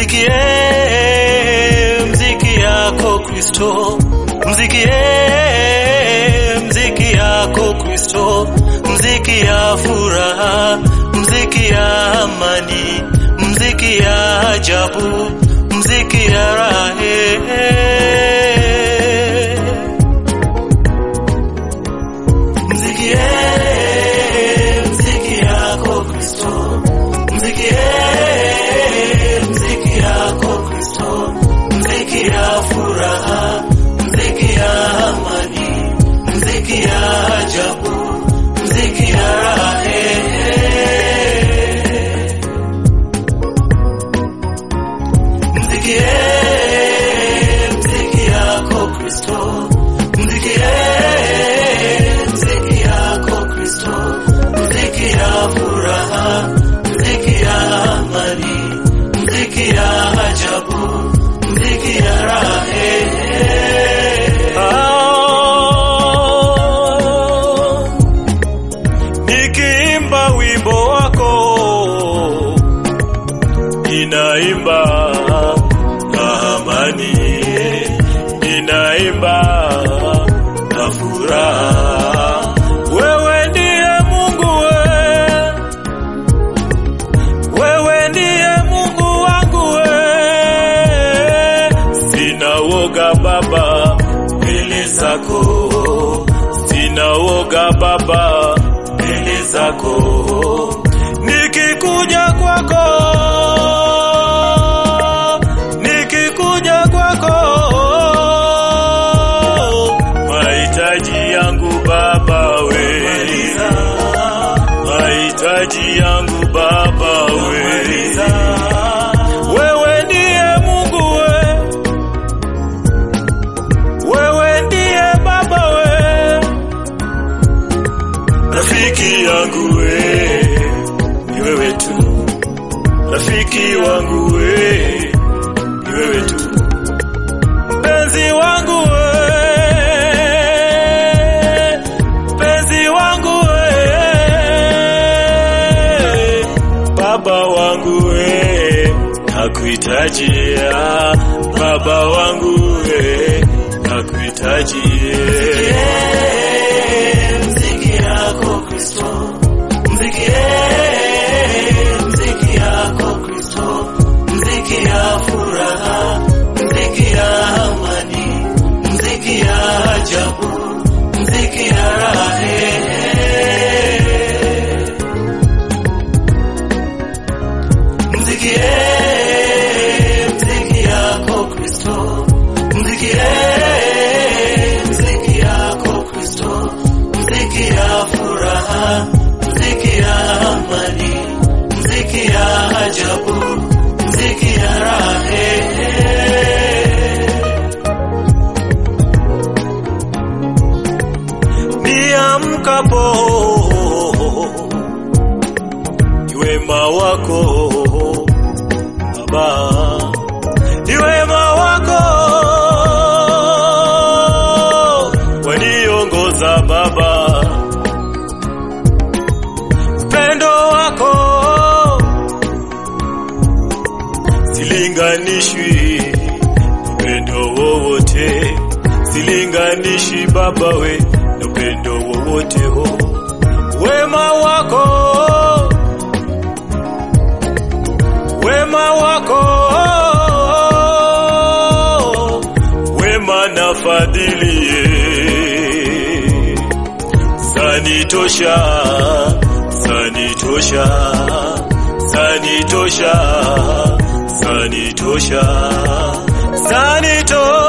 Mzikie mziki yako Kristo, mzikie mziki yako Kristo, mziki ya furaha, mziki ya amani, mziki ya ajabu, mziki ya rahe. Mzikie mziki yako Kristo, mzikie mziki yako Kristo, mziki ya furaha, mziki ya amani, mziki ya ajabu, mziki ya rahe. Mzikie mziki yako Kristo, mzikie mziki yako Kristo, mziki ya furaha, mziki ya amani, mziki ya ajabu, mziki ya rahe. Ah, Nikiimba wimbo wako ninaimba na amani, ninaimba na furaha. Wewe ndiye Mungu we, wewe ndiye Mungu wangu we, sina woga Baba mbele zako, sina woga Baba mbele zako, nikikuja kwako nikikuja kwako, mahitaji yangu Baba we, mahitaji yangu Baba we, wewe ndiye Mungu we, wewe ndiye Baba we, rafiki yangu we, ni wewe tu, rafiki wangu we, ni wewe tu, mpenzi wangu we, mpenzi wangu we, baba wangu we, nakuhitaji ah, baba wangu we, nakuhitaji mziki yako Kristo, mzikie mziki yako Kristo, mziki ya furaha, mziki ya amani, mziki ya ajabu, mziki ya rahe. Mzikie mziki yako Kristo, mzikie mziki yako Kristo, mziki ya furaha, mziki ya amani, mziki ya ajabu, mziki ya rahe. Niamkapo ni wema wako Baba, ni wema wako waniongoza Baba, upendo wako silinganishwi na upendo wowote, silinganishi Baba we na upendo wowote ho, wema wako wema wako wema na fadhili sanitosha sanitosha sanitosha sanitosha sanitosha